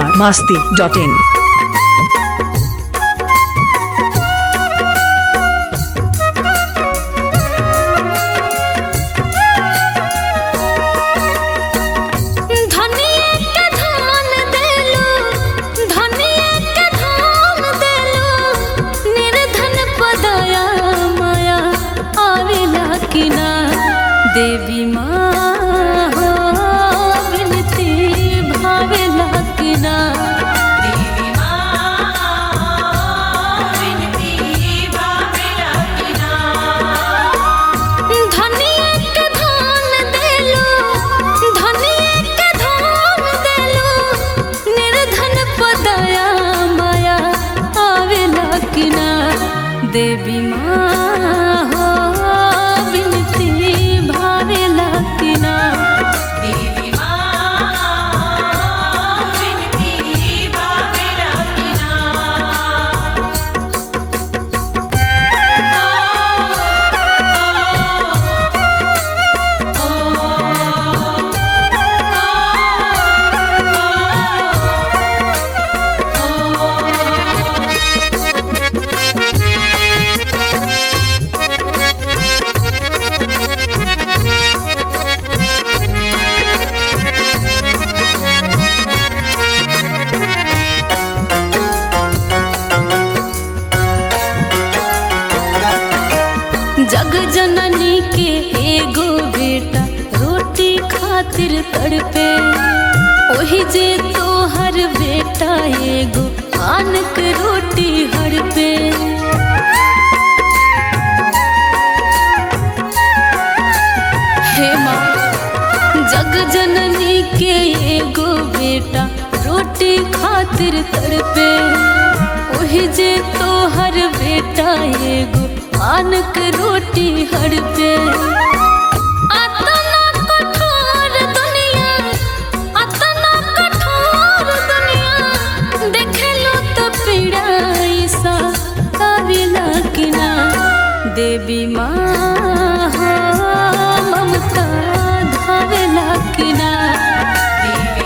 Bihar Masti dot इन धनिया के धान देलू धनिया के धान देलू निर्धन पदया माया आवेला कि ना देवी माँ हो विनती भावेला कि ना देवी धनिया के धान देलू धनिया के धान देलू निर्धन पदया माया आवेला कि ना देवी माँ हो विनती भावेला कि ना देवी जग जननी के एगो बेटा रोटी खातिर तड़पे ओही जे तोहर बेटा एगो आन के रोटी हड़पे हे माँ जग जननी के एगो बेटा रोटी खातिर तड़पे ओही जे तोहर बेटा एगो आनक रोटी हड़पे अतना कठोर दुनिया अतना कठोर दुनिया देखेलो तो पीड़ा ऐसा काबिला कि ना देवी माँ हो ममता धावेला कि ना देवी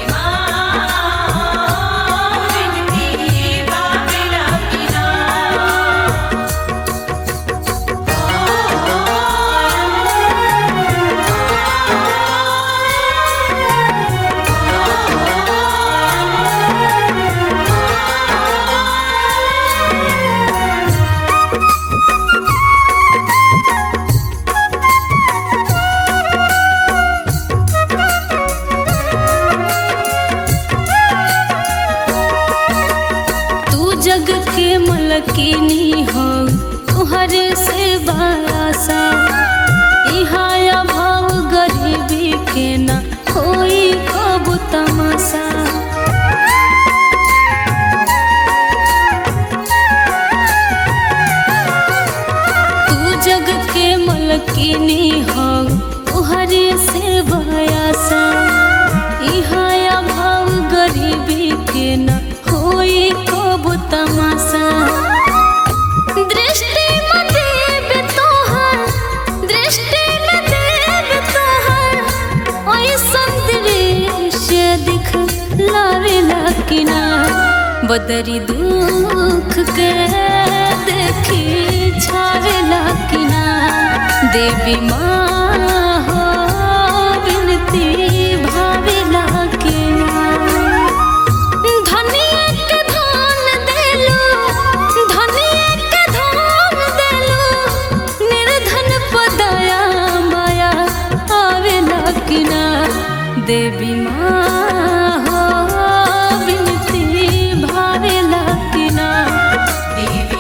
तू जग के मलकिनी हो तुहरे से बासा इहा अभाव गरीबी के ना होई कब तमाशा तू जग के मलकिनी हो तुहरे से बयासा इहा अभाव गरीबी के ना होई कब तमाशा दृष्टि में देव तोहर दृष्टि में देव तोहर ऐसन दृश्य दिख लावेला कि ना बदरी दुख के देखी छावेला कि ना देवी माँ हो विनती भावेला कि ना धनिया के धान देलू धनिया के धान देलू निर्धन पदया माया आवेला कि ना देवी माँ हो विनती भावेला कि ना देवी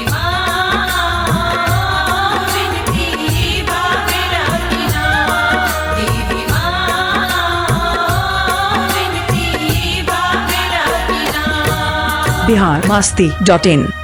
बिहार मास्ती डॉट इन